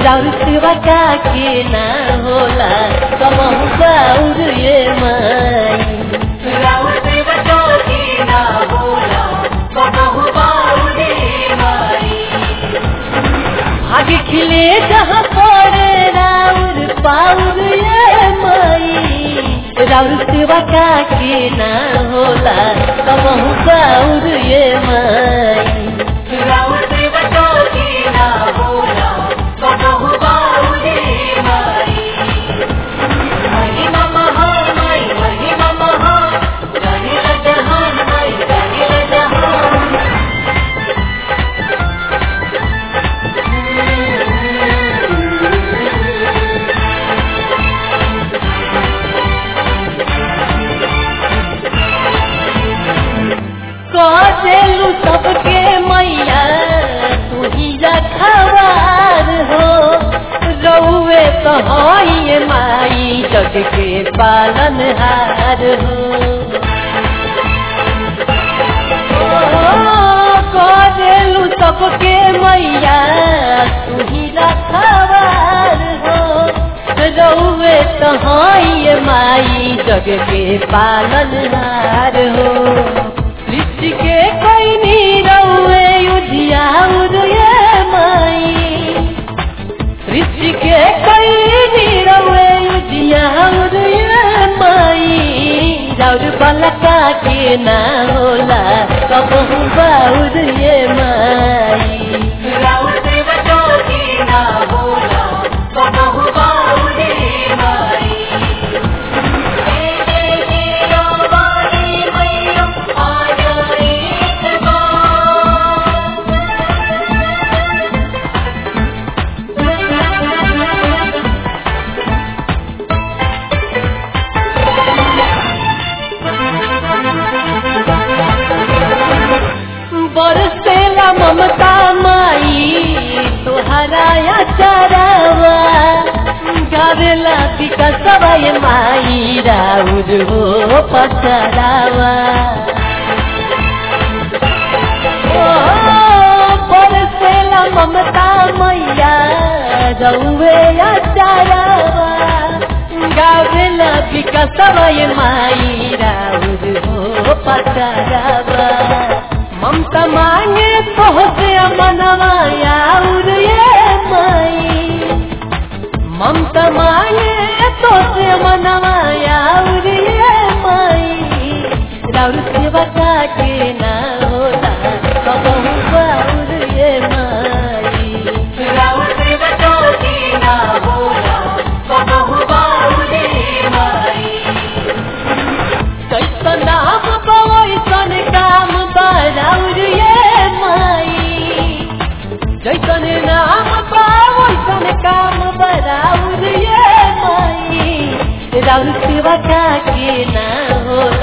राउर सेवा का के ना होला कमहु बाउर ये माई राउर सेवा के ना होला कबहु बाउरे माई आगे खिले जहाँ पड़े राउर पाउर ये माई राउर सेवा का के ना होला कमहु बाउर ये माई राउर सेवा के ना होला कबहु बाउरे माई महिमा महा माई महिमा महा जानिल जहान माई जानिल जहान कसेलू सबके मैया तू ही रखवार हो रउए तो हई माई जग के पालन हार हो कसेलू सबके मैया तू ही रखवार हो रउए तो हई माई जग के पालन हार हो सृष्टि के कोई नी रउए उजियाउर ये माई सृष्टि के कोई नी रउए उजियाउर ये माई राउर बलका के ना होला कबहू बाउर ये माई राउर सेवा के ना होला कबहु बाउरे माई हे देवी रावानी मैया आ जाए बरसेला ममता माई तुहरा चरावा गावेला विकसवा ये माई राउर हो पचरावा ओ, बरसेला ममता मैया रउवे चरावा गावेला विकसवा ये माई राउर हो पचरावा ममता मांगे तोहसे मनवाया उर ये माई ममता मांगे तोहसे मनवाया उर ये माई राउर सेवा के ना होला कबहू बाउर ये माई राउर सेवा के ना होला कबहु बाउरे माई कैसन नाम बवैसन काम बराउर ये माई जैसन नाम बवैसन काम बराउर ये माई राउर सेवा का के ना होला